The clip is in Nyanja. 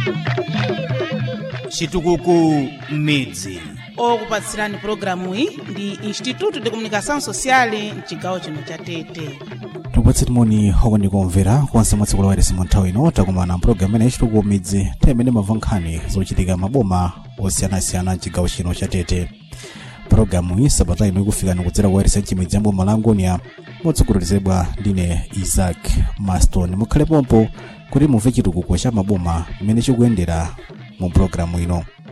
chitukuko m'midzi okupatsirani pologalamu iyi ndi instituto de comunicação social mchigawo chino cha tete tikupatseni moni okundikumvera konse mwa tsiku lowayeresi mu nthawi ino takumana mpulogalamu imene yachitukuko m'midzi nthawi imene mumva nkhani zochitika maboma osiyanasiyana mchigawo chino cha tete pulogalamu iyi sabata ino ikufikani kudzera kuwayeresa mchimidzi ya boma la angonia motsogoleredwa ndine isaac maston mukhale pompo kuti mumve chitukuko cha maboma imene chikuyendera mu pulogalamu ino